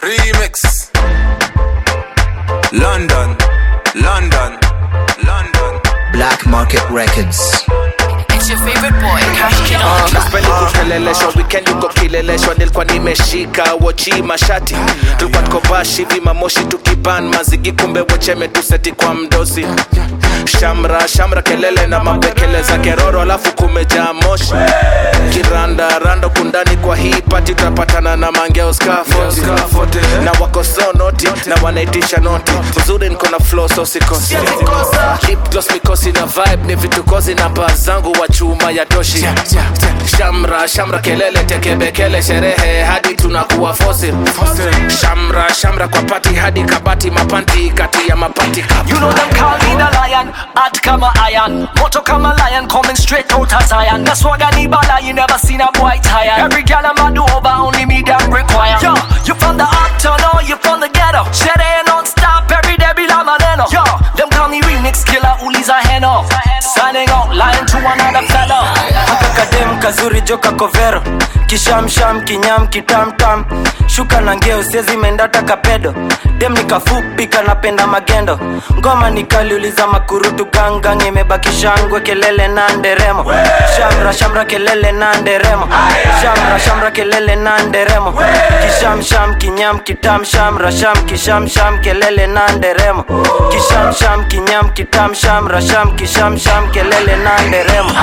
Remix. London, London, London. Black Market Records. It's your favorite boy, Cash Kid on the track. Sipendi kukeleleshwa weekend uko kileleshwa nilikuwa nimeshika wochi mashati tulikuwa tuko bashi vima moshi tukiban mazigi kumbe wocheme tuseti kwa mdosi shamra shamra kelele na mapekele za keroro alafu kumejaa moshi kiranda rando kundani kwa hii pati tutapatana na mangeo skafoti na wako so noti na wanaitisha noti uzuri niko na flow so sikosi Lip gloss mikosi na vibe ni vitukozi na baa zangu wa chuma ya toshi shamra shamra kelele tekebekele sherehe hadi tunakuwa fosil shamra shamra kwa pati hadi kabati mapanti kati ya mapati You know them call me the lion, hot kama iron Moto kama lion, coming straight out of Zion That's why I need bala, you never seen a boy tired Every girl I'm a do over, only me them require Yo, you from the uptown or you from the ghetto Sherehe non-stop, every day be like Maleno Yo, them call me remix killer, uliza heno Signing out, lying to another fella haka kadem kazuri joka kovero kishamsham kinyam kitamtam shuka na ngeo siezi mendata kapedo dem nikafupi kanapenda magendo ngoma nikaliuliza makurutu gangang imebakishangwe kelele na nderemo shamra shamra kelele na nderemo shamra shamra kelele na nderemo kishamsham kinyam kitam shamra sham kishamsham kelele na nderemo kishamsham kinyam kitam shamra sham kishamsham kelele na nderemo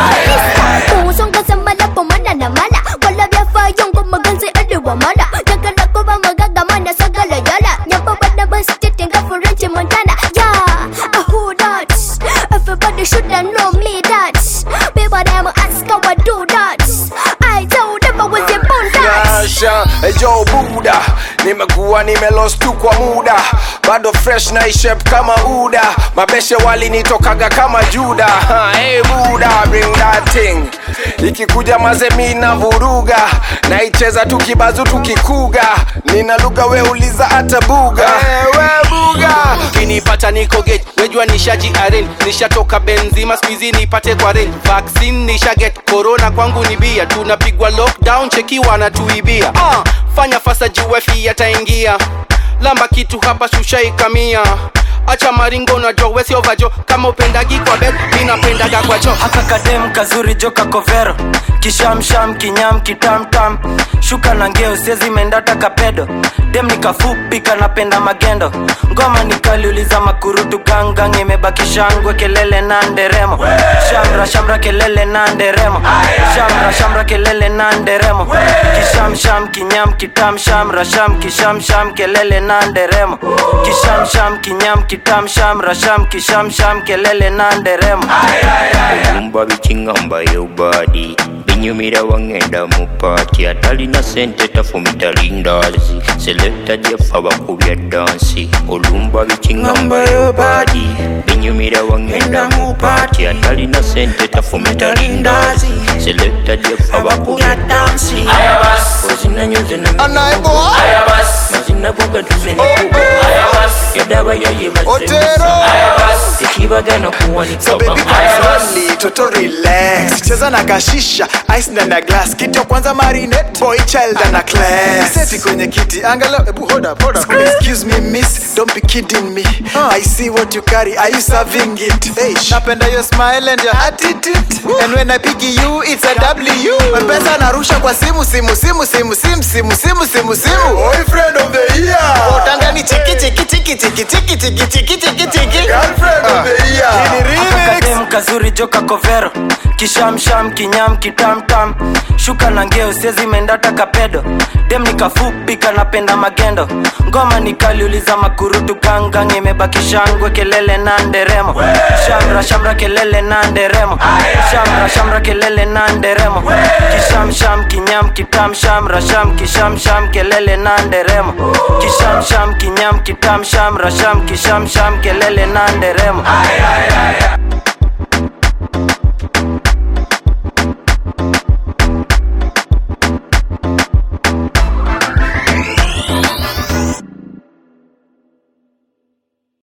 Usonga sambala pomana na mala Wala vya fayong kumagan si aliwa mala Nagala ko ba magagamana sa galayala Nyapa ba na ba stitinga for Reggie Montana Yeah, uh, who that? Everybody shoulda know me that People them ask how I do that I told them I was a born that Yasha, ejo buda nimekuwa nimelost tu kwa muda bado fresh na ishep kama uda mabeshe walinitokaga kama juda Ha, hey buda bring that thing ikikuja mazemi na vuruga naicheza tukibazu tukikuga nina lugha weuliza hata buga hey, we buga kinipata niko gate wejua nishaji aren nishatoka benzima skuizi nipate kwa ren vaccine nishaget corona kwangu ni bia tunapigwa lockdown cheki wanatuibia uh, fanya fasa juwefi yataingia lamba kitu hapa shushaikamia acha maringo unajua wesiovajo kama upendagi kwa bed minapendaga kwa cho haka kadem kazuri joka kovero kishamsham kinyam kitamtam shuka na ngeo siezi mendata kapedo dem nikafupi kanapenda magendo ngoma nikaliuliza makurutu gangang imebakishangwe kelele na nderemo shamra shamra kelele na nderemo shamra shamra kelele na nderemo kishamsham kinyam kitam shamra sham kishamsham kelele na nderemo kishamsham kinyam kitam shamra sham kishamsham kelele na nderemo okumba bikingamba yobadi binyumira wangenda mu paati atalina sente tafumita lindazi selekta jefa bakubya dansi olumba bikingamba yobadi binyumira wangenda mu paati atalina sente tafumita lindazi selekta jefa bakubya dansi ozinanyoze mazina gogatuzeniku yadaba yayebaze tekibagana kuwanika So baby bamaya slowly, toto relax cheza na kashisha ice ndani ya glass kitu ya kwanza marinate boy child ana class seti kwenye kiti angalau ebu hold up hold up excuse me miss don't be kidding me i see what you carry are you serving it hey napenda your smile and your attitude and when i pick you it's a w mpesa narusha kwa simu simu simu simu simu simu simu simu simu boyfriend of the year utangani chiki chiki chiki chiki chiki chiki chiki chiki chiki girlfriend of the year ni remix kadem kazuri joka kovero kishamsham kinyam kitamtam shuka na ngeo siezi mendata kapedo dem nikafupi kanapenda magendo ngoma nikaliuliza makurutu gangang imebakishangwe kelele na nderemo shamra shamra kelele na nderemo shamra shamra kelele na nderemo kishamsham kinyam kitam shamra sham kishamsham kelele na nderemo kishamsham kinyam kitam shamra sham kishamsham kelele na nderemo